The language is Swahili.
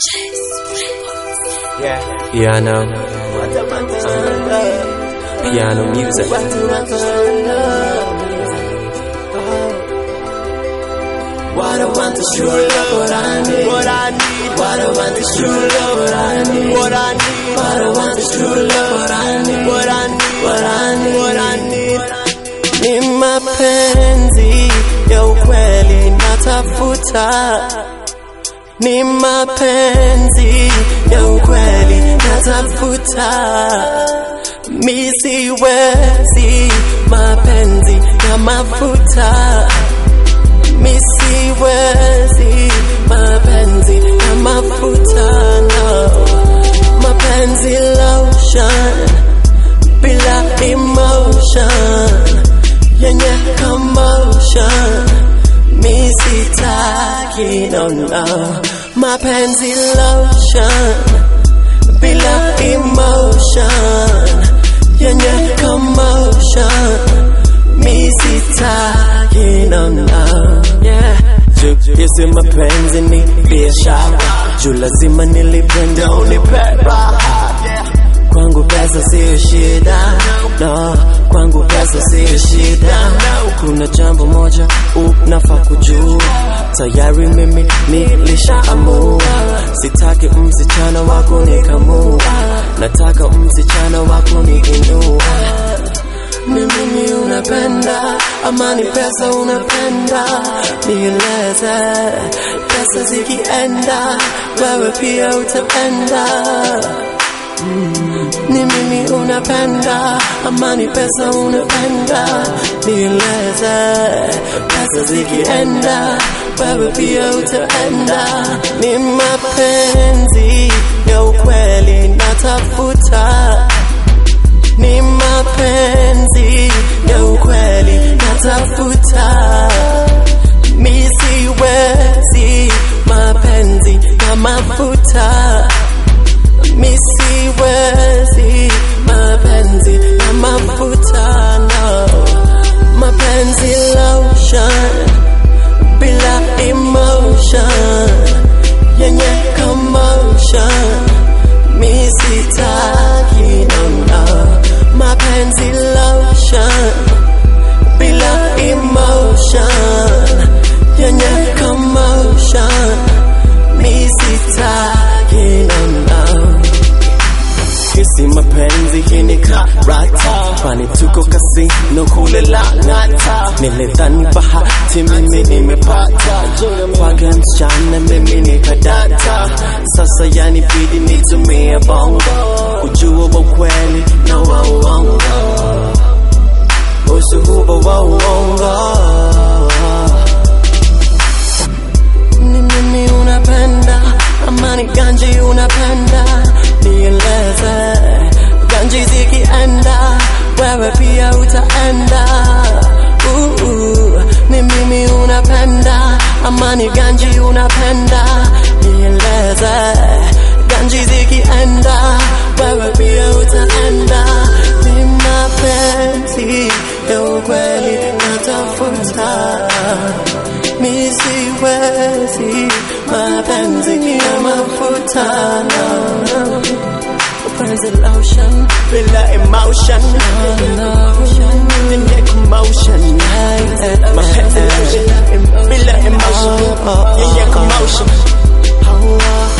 Yeah, piano, piano music. What I want is true love, what I need. What I need. What I want is true love, what I need. What I need. What I want is true love, what I need. What I need. What I need. What I need. Ni mapenzi ya ukweli natafuta, ni mapenzi ya ukweli natafuta, mi siwezi mapenzi ya mafuta mi siwezi mapenzi ya mafuta no. mapenzi lotion bila emotion yenye commotion mi sitaki no no mapenzi lotion bila emotion yenye commotion mi sitaki no no yeah Jukisi mapenzi ni biashara juu lazima nilipende unipe raha kwangu pesa siyo shida no kwangu pesa siyo shida kuna jambo moja unafaa kujua tayari mimi nilishaamua sitaki msichana wako nikamua nataka msichana wako niinua ni mimi unapenda ama ni pesa unapenda nieleze pesa zikienda wewe pia utapenda ni mimi unapenda ama ni pesa unapenda nieleze pesa zikienda wewe pia utaenda ni mapenzi ya ukweli natafuta ni mapenzi ya ukweli natafuta mi siwezi mapenzi ya mafuta mi siwezi mapenzi ya mafuta no mapenzi lotion bila emotion yenye commotion mi sitaki no no mapenzi lotion bila emotion yenye commotion mi sitaki no no Kisi mapenzi hii ni karata Kwani tuko kasino kule Lang'ata Nilidhani bahati mimi nimepata Kwake msichana mimi nikadata Sasa yanibidi nitumie bongo Kujua wa ukweli na wa uongo Ushuhuda wa uongo ni mimi unapenda ama ni ganji unapenda nieleze ganji zikienda wewe pia utaenda uh, uh, ni mimi unapenda ama ni ganji unapenda nieleze ganji zikienda wewe pia utaenda ni mapenzi ya ukweli natafuta mi siwezi mapenzi ya mafuta no, no. Mapenzi lotion bila emotion yenye commotion mapenzi lotion bila emotion yenye commotion